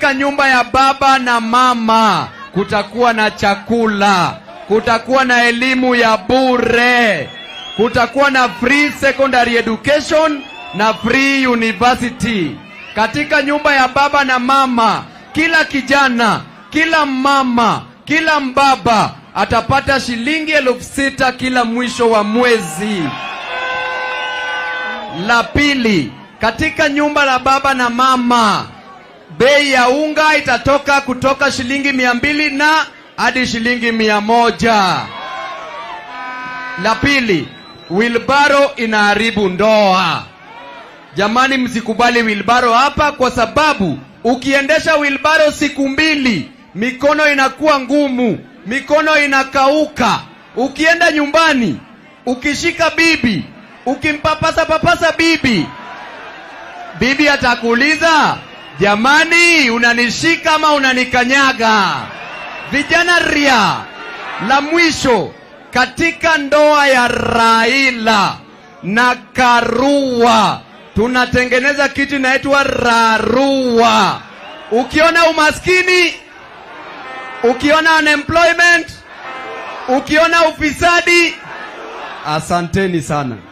katika nyumba ya baba na mama kutakuwa na chakula, kutakuwa na elimu ya bure, kutakuwa na free secondary education na free university. Katika nyumba ya baba na mama, kila kijana, kila mama, kila mbaba atapata shilingi elfu sita kila mwisho wa mwezi. La pili, katika nyumba la baba na mama, bei ya unga itatoka kutoka shilingi mia mbili na hadi shilingi mia moja. La pili, wilbaro inaharibu ndoa. Jamani, msikubali wilbaro hapa, kwa sababu ukiendesha wilbaro siku mbili, mikono inakuwa ngumu, mikono inakauka. Ukienda nyumbani, ukishika bibi, ukimpapasa papasa bibi, bibi atakuuliza jamani, unanishika ama unanikanyaga? Vijana ria. La mwisho, katika ndoa ya Raila na Karua tunatengeneza kitu inaitwa Rarua. Ukiona umaskini, ukiona unemployment, ukiona ufisadi, asanteni sana.